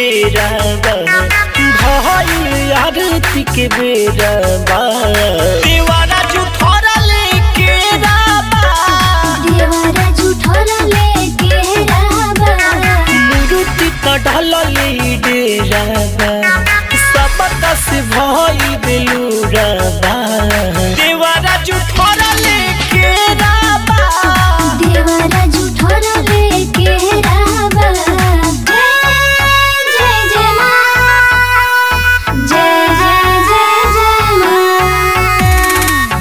डेरा बा भइल आरती के बेरा बा देवारा जुठोरा लेके राबा देवारा झूठोरा लेके राबा मुरुति त ढलले डेरा बा सबका से भइल बेलुरा बा देवारा जुठोरा लेके राबा देवारा झूठोरा लेके राबा जय जय जय माँ जय जय जय जय माँ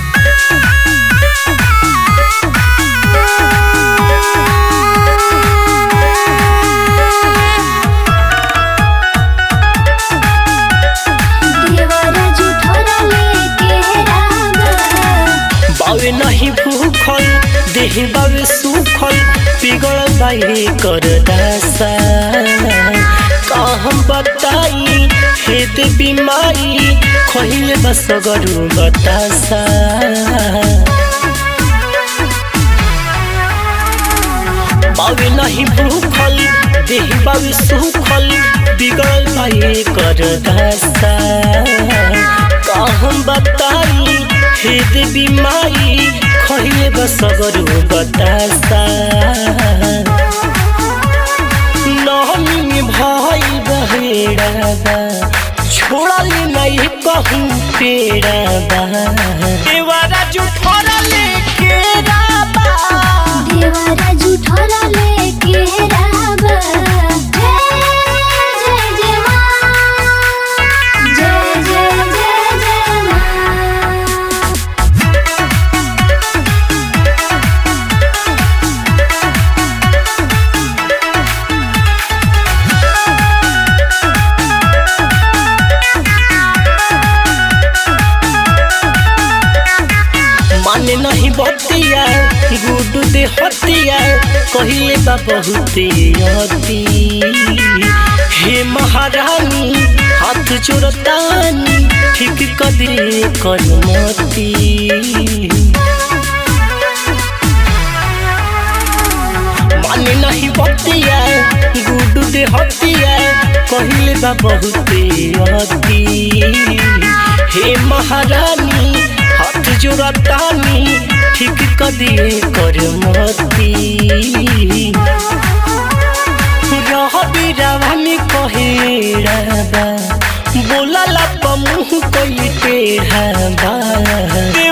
देवारा झूठोरा लेके राबा बावे नहीं भूखल देह बावे सुखल पिगल बाई कर दासा का हम बताई हेत बीमारी खहिले बस गरु बतासा बावे नहीं भूखल देह बावे सुखल बिगल बाई कर दासा का हम बताई हेद बीमारी खहिले बसगरु बतासा नहमी भाई बहेड़ा छोड़ली नहीं कहूँ पेड़ा बा देवारा जुठोरा लेके राबा देवारा झूठोरा लेके राबा जय जय जय माँ जय जय जय जय माँ माने नहीं बतिया गुडू दे हतिया कहिले बा बहुते अति हे महारानी हाथ जोड़तानी ठीक कदे करमती माने नहीं बतिया गुडू दे हतिया कहिले बा बहुते अति हे महारानी हाथ जोड़तानी ठीक कदे कर मती रहबी रावनी कहेड़ा बा बोला ला मुँह कई टेढ़ा बा